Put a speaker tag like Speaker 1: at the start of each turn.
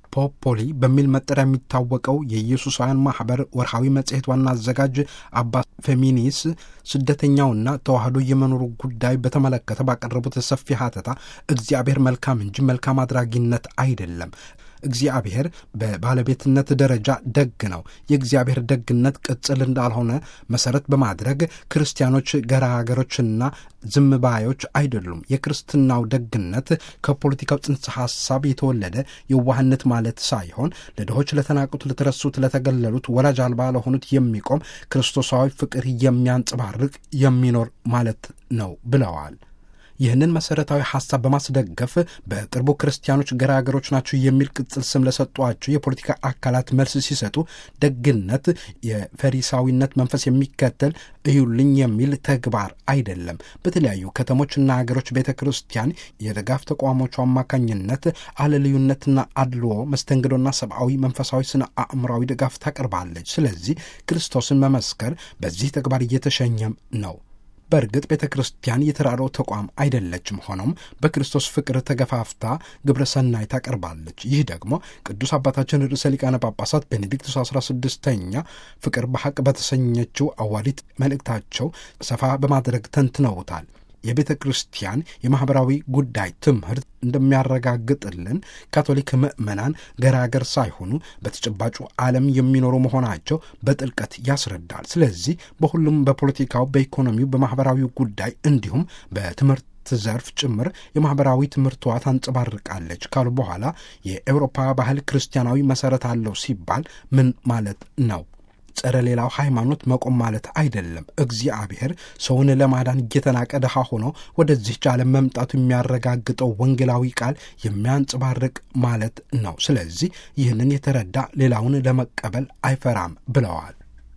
Speaker 1: ፖፖሊ በሚል መጠሪያ የሚታወቀው የኢየሱሳውያን ማህበር ወርሃዊ መጽሔት ዋና አዘጋጅ አባ ፌሚኒስ ስደተኛውና ተዋህዶ የመኖሩ ጉዳይ በተመለከተ ባቀረቡት ሰፊ ሀተታ እግዚአብሔር መልካም እንጂ መልካም አድራጊነት አይደለም። እግዚአብሔር በባለቤትነት ደረጃ ደግ ነው። የእግዚአብሔር ደግነት ቅጽል እንዳልሆነ መሰረት በማድረግ ክርስቲያኖች ገራገሮችና ዝም ባዮች አይደሉም። የክርስትናው ደግነት ከፖለቲካው ጽንሰ ሐሳብ የተወለደ የዋህነት ማለት ሳይሆን ለድሆች፣ ለተናቁት፣ ለተረሱት፣ ለተገለሉት፣ ወላጅ አልባ ለሆኑት የሚቆም ክርስቶሳዊ ፍቅር የሚያንጸባርቅ የሚኖር ማለት ነው ብለዋል። ይህንን መሰረታዊ ሐሳብ በማስደገፍ በቅርቡ ክርስቲያኖች ገራገሮች ናቸው የሚል ቅጽል ስም ለሰጧቸው የፖለቲካ አካላት መልስ ሲሰጡ ደግነት የፈሪሳዊነት መንፈስ የሚከተል እዩልኝ የሚል ተግባር አይደለም። በተለያዩ ከተሞችና ሀገሮች ቤተ ክርስቲያን የድጋፍ ተቋሞቹ አማካኝነት አለልዩነትና አድልዎ፣ መስተንግዶና ሰብአዊ፣ መንፈሳዊ፣ ስነ አእምራዊ ድጋፍ ታቀርባለች። ስለዚህ ክርስቶስን መመስከር በዚህ ተግባር እየተሸኘም ነው። በእርግጥ ቤተ ክርስቲያን የተራድኦ ተቋም አይደለችም። ሆኖም በክርስቶስ ፍቅር ተገፋፍታ ግብረ ሰናይ ታቀርባለች። ይህ ደግሞ ቅዱስ አባታችን ርዕሰ ሊቃነ ጳጳሳት ቤኔዲክቱስ አስራ ስድስተኛ ፍቅር በሐቅ በተሰኘችው አዋዲት መልእክታቸው ሰፋ በማድረግ ተንትነውታል። የቤተ ክርስቲያን የማኅበራዊ ጉዳይ ትምህርት እንደሚያረጋግጥልን ካቶሊክ ምዕመናን ገራገር ሳይሆኑ በተጨባጩ ዓለም የሚኖሩ መሆናቸው በጥልቀት ያስረዳል። ስለዚህ በሁሉም በፖለቲካው፣ በኢኮኖሚው፣ በማኅበራዊ ጉዳይ እንዲሁም በትምህርት ዘርፍ ጭምር የማኅበራዊ ትምህርቷ ታንጸባርቃለች ካሉ በኋላ የኤውሮፓ ባህል ክርስቲያናዊ መሠረት አለው ሲባል ምን ማለት ነው? ጸረ ሌላው ሃይማኖት መቆም ማለት አይደለም። እግዚአብሔር ሰውን ለማዳን እየተናቀ ድሃ ሆኖ ወደዚህች ዓለም መምጣቱ የሚያረጋግጠው ወንጌላዊ ቃል የሚያንጸባርቅ ማለት ነው። ስለዚህ ይህንን የተረዳ ሌላውን ለመቀበል አይፈራም ብለዋል።